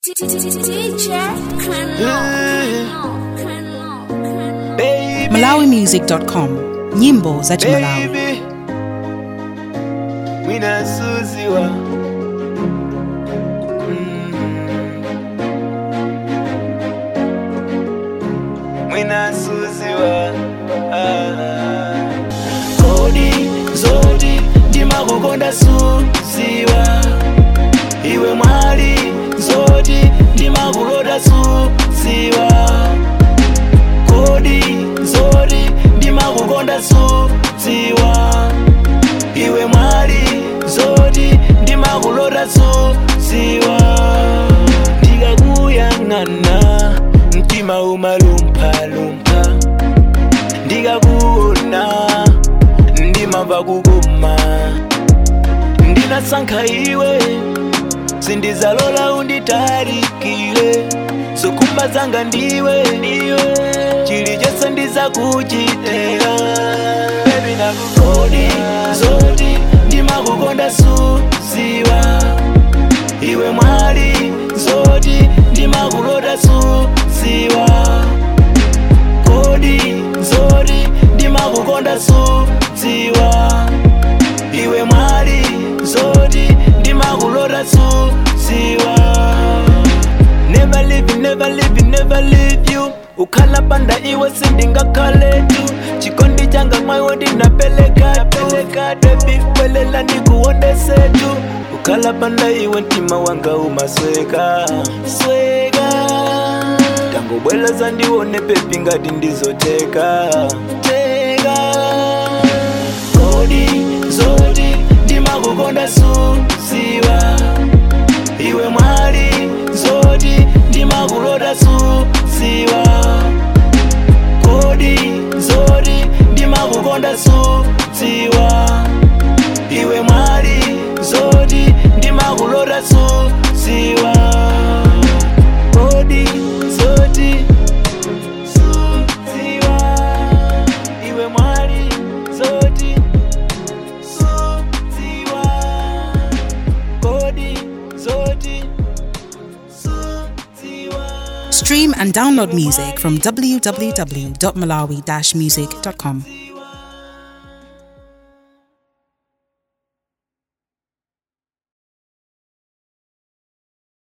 Baby, malawimusic.com nyimbo za chimalawi baby, Mwina Suziwa. Mm. Mwina Suziwa. Ah. Kodi zoti ndimakukonda Suziwa. Iwe mwali zoti ndimakulota Suziwa. Kodi zoti ndimakukonda Suziwa. Iwe mwali zoti ndimakulota Suziwa. Ndikakuyang'ana mtima umalumphalumpha ndikakuona ndimamva kukuma ndinasankha iwe sindizalola unditalikile zokhumba zanga ndiwe ndiwe chilichonse ndizakuchitira bebi nakukodi zoti ndimakukonda Suziwa iwe mwali zoti ndimakulota Suziwa kodi zoti ndimakukonda Suziwa iwe mwali zoti ndimakulota Suziwa never leave you, never leave you, never leave you ukhala panda iwe sindingakhale tu chikondi changa mwayo ndinapeleka peleka bebi welela ndikuondese tu ukhala panda iwe mtima wanga umasweka sweka tangobweleza ndione pepi ngati ndizoteka teka kodi zoti ndimakukonda Suziwa iwe mwali zoti ndimakulota Suziwa kodi zoti ndimakukonda Suziwa iwe mwali zoti ndimakulota Suziwa kodi zoti Suziwa iwe mwali zoti Suziwa kodi zoti Suziwa stream and download music from www.malawi-music.com